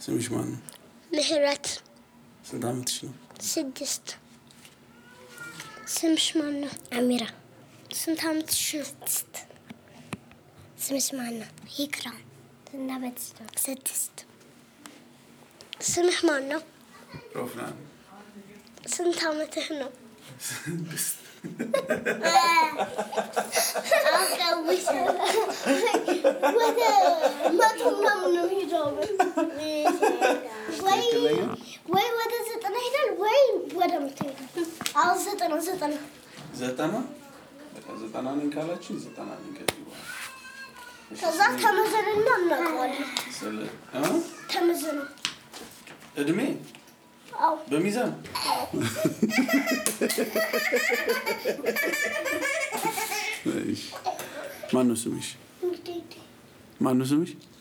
ስምሽ ማን ነው? ምህረት ስንት ዓመትሽ ነው? ስድስት ስምሽ ማን ነው? አሚራ ስንት ዓመትሽ ነው? ስድስት ስምሽ ማን ነው? ይክራም ስንት ዓመትሽ ነው? ስድስት ስምህ ማን ነው? ሮፍናን ስንት ዓመትህ ነው? ስድስት ወደ መቶ ምናምን ነው ሄደው ወይ ወይ ወደ ዘጠና ሄዳል ወይ ወደ መቶ ሄዳል። አሁን ዘጠና ዘጠና ዘጠና በቃ ዘጠና ነኝ ካላችሁ ዘጠና ነኝ ከዚህ በኋላ ከዛ ተመዘንና እናውቀዋለን። ስለ እ? ተመዘኑ እድሜ አዎ በሚዛን ማን ነው ስምሽ? እንግዲህ ማን ነው ስምሽ?